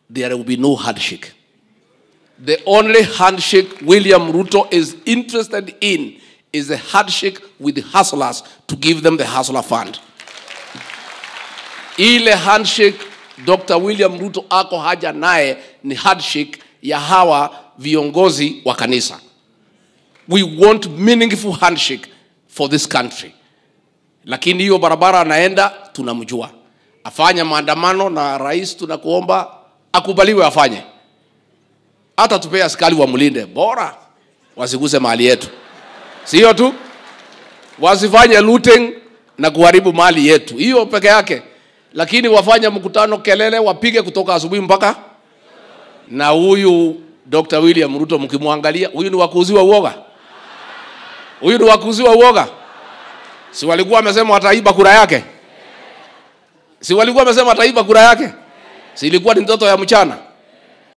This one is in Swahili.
there will be no handshake. The only handshake William Ruto is interested in is a handshake with the hustlers to give them the hustler fund. Ile handshake Dr. William Ruto ako haja naye ni handshake ya hawa viongozi wa kanisa. We want meaningful handshake for this country. Lakini hiyo barabara anaenda tunamjua, afanye maandamano na rais, tunakuomba akubaliwe afanye, hata tupee askari wamlinde, bora wasiguse mali yetu, sio tu wasifanye looting na kuharibu mali yetu, hiyo peke yake. Lakini wafanye mkutano, kelele, wapige kutoka asubuhi mpaka na huyu Dr. William Ruto mkimwangalia, huyu ni wakuuziwa uoga, huyu ni wakuuziwa uoga. Si walikuwa wamesema wataiba kura yake? Si walikuwa wamesema wataiba kura yake? Si ilikuwa ni ndoto ya mchana?